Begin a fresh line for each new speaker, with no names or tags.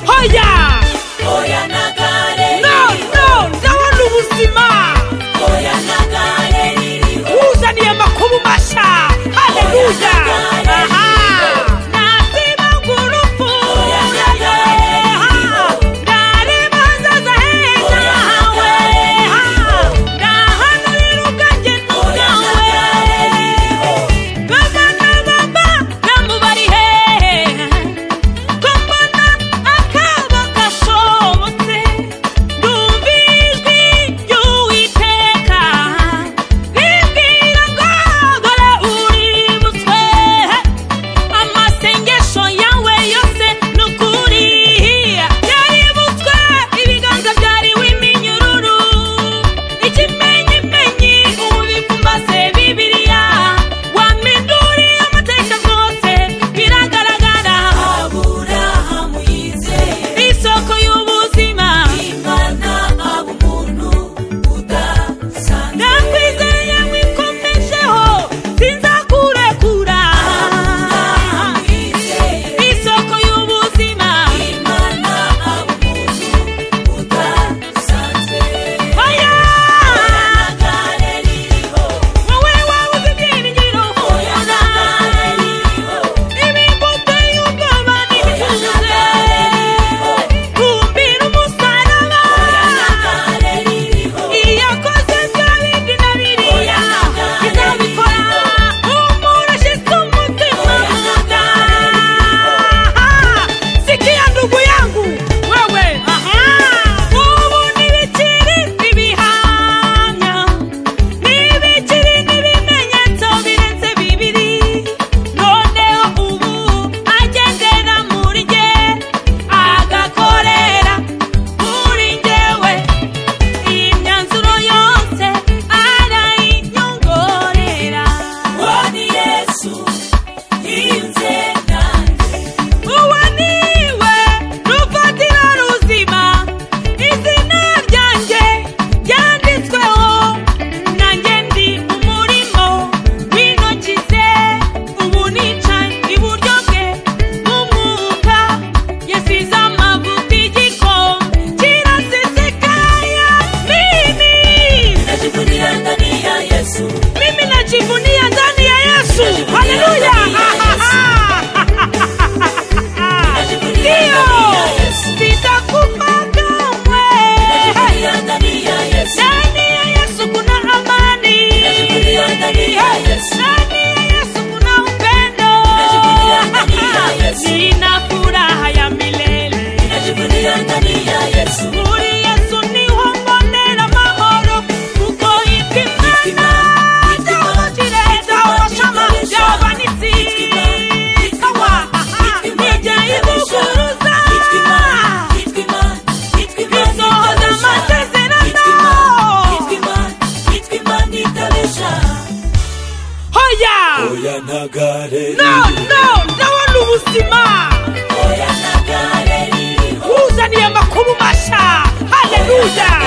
oya
oya nagare
no no ndabona ubuzima
oya nagare riri
wuzaniye amakuru mashya haleluya aha natima ngurupfu aha ndareba nzaza heza hawe aha ndahanurira ubwanjye n'ubwawe babana baba namubari hehe ko mbona akaba gashobotse ndumva ijwi ry'uwiteka rimbwira ngo dore uributswe amasengesho yawe yose ni ukuri yaributswe ibiganza byariwe iminyururu ikimenyimenyi ubu bipfumbase bibiliya waminduriye amateka rwose biragaragara
aburahamu yizeye
isoko y'ubuzima
imana aba umuntu udasanzwe
ndakwizeye mwikomejeho sinzakurekura
aburahamu yizeye
isoko y'ubuzima
imana aba umuntu udasanzwe
oya
oya nagare ririho
wowe wabuze ibyiringiro
oya nagare ririho
imbuto y'ubwoba
oya
n'ibituze
nagare ririho
kumbira umusaraba
oya nagare ririho
iyo akoze bya bindi na biriya izabikora umuntu ashyize umutima mu nda sikiya ndugu yangu wewe aha ubu ntibikiri ibihamya ntibikiri n'ibimenyetso birenze bibiri noneho ubu agendera muri jye agakorera kuri njyewe imyanzuro yose arayinyongorera
uwo ni yesu yinze nanjye
uwo niwe rufatira ruzima izina ryanjye ryanditsweho nanjye ndi umurimo w'intoki ze ubu nicaye iburyo bwe nk'umwuka yasize amavuta igikombe kirasesekaye nini
najivugira ndani ya yesu
mimi najivunia ndani ya yesu haleluya ndiyo sitakufa kamwe
najivugira ndani ya yesu
ndani ya yesu kuna amani
najivugira ndani ya yesu
ndani ya yesu kuna upendo
Najivunia ndani ya Yesu.
nina furaha ya milele
najivugira ndani ya yesu
muri yesu niho mbonera amahoro kuko
Ikima,
ipimana
ikima,
cyabagire cyabashama cyabanitsi
ikima, ikima,
kawa
ikima,
nijya ibuguruza
ikima, ikima, ikima,
isohoza
nitabesha.
amasezerano
ikima, ikima, nitabesha.
hoya
oya ntagare
no no ndabona ubuzima
oya ntagare ririho
wuzaniye amakuru mashya haleluya